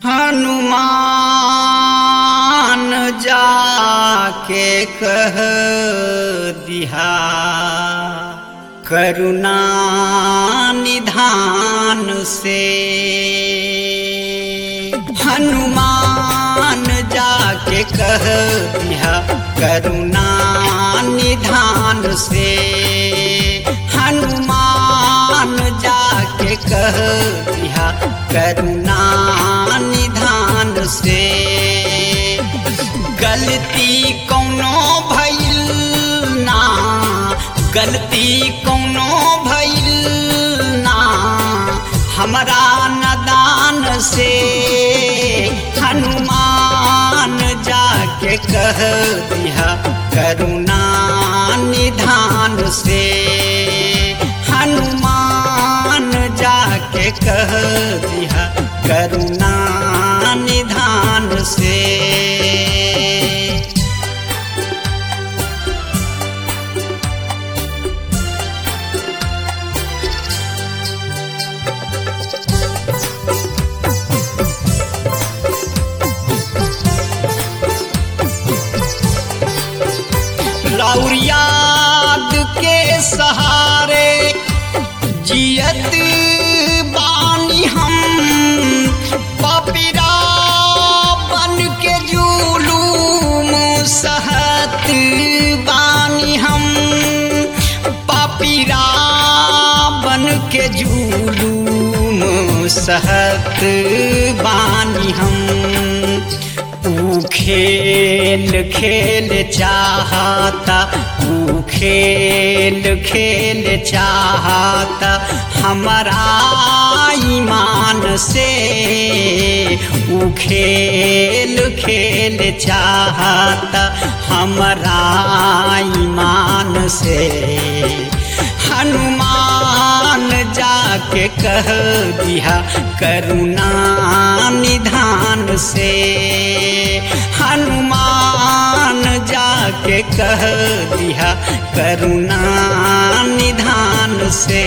हनुमान जाके कह दिहा करुणा निधान से हनुमान जाके कह दिया करुणा निधान से हनुमान जाके कह दिया करुणा निधान से गलती कौनो भइल ना गलती कौनो भइल ना हमरा नदान से हनुमान जाके कह दिया करुणा निधान से हनुमान जाके कह दिया करुणा निधान से और याद के सहारे जियत बानी हम पपिरा बन के जुलूम सहत बानी हम पपिरा बन के जुलूम सहत बानी हम ऊ खेल खेल चाहता ऊ खेल खेल चाहता हमारा ईमान से ऊ खेल खेल चाहता हमारा ईमान से हनुमान जाके कह दिया करुणा निधान से हनुमान जाके कह दिया करुणा निधान से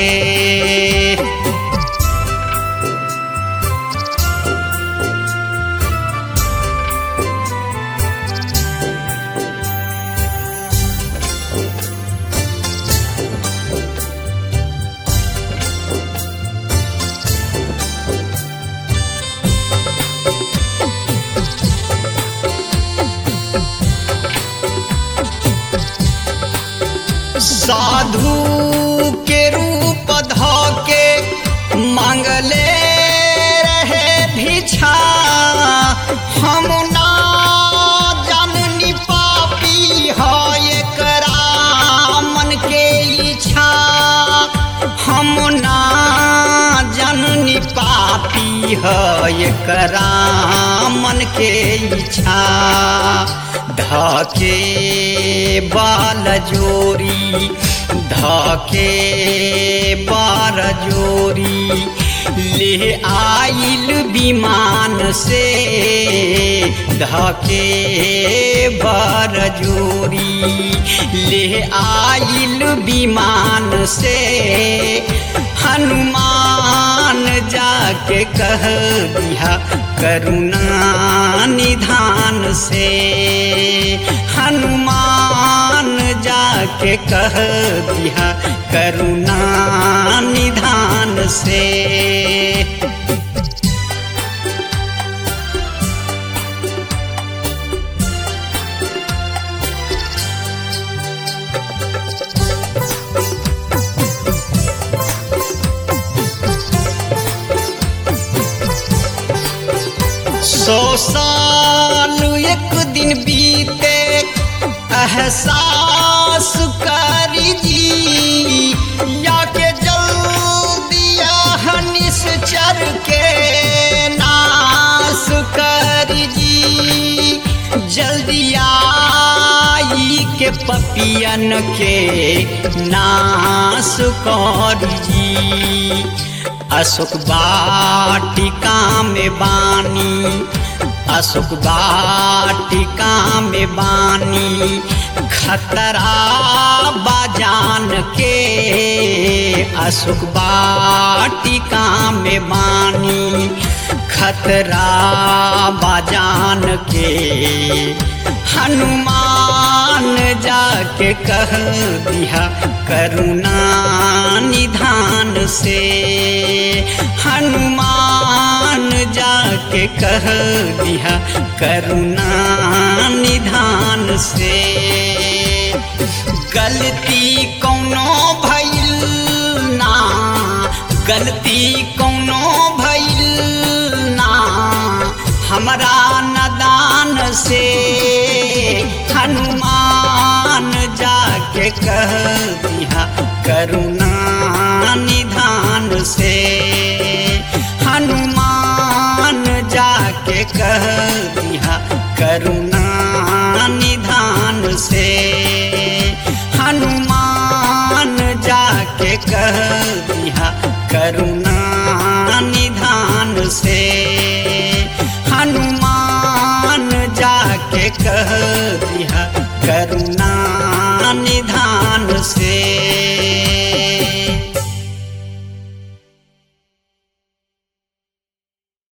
साधु के रूप ध के मांगले रहे भिक्षा हम ना जननी पापी है एकरा मन के इच्छा हम ना जननी पापी है एकरा मन के इच्छा धके बाल जोरी धके बार जोरी ले आइल विमान से धके बार जोरी ले आइल विमान से हनुमान जाके कह दिया करुणा निधान से हनुमान जाके कह दिया करुणा निधान से सौ साल एक दिन बीते एहसास करी जी या के जल्दिया निश्चर के नाश करी जी जल्दिया के पपियन के नाश कर जी अशोक वाटिका में बानी अशोक वाटिका में बानी खतरा बाजान के अशोक वाटिका में बानी खतरा बाजान के हनुमान जाके कह दिया करुणा निधान से हनुमान जाके कह दिया करुणा निधान से गलती कौनो भइल ना गलती कौनो भइल ना हमरा नदान से हनुमान जाके कह दिया करुणा निधान से हनुमान जाके कह दिया करुणा निधान से हनुमान जाके कह दिया करुणा निधान से हनुमान जाके कह दिया करुणा निधान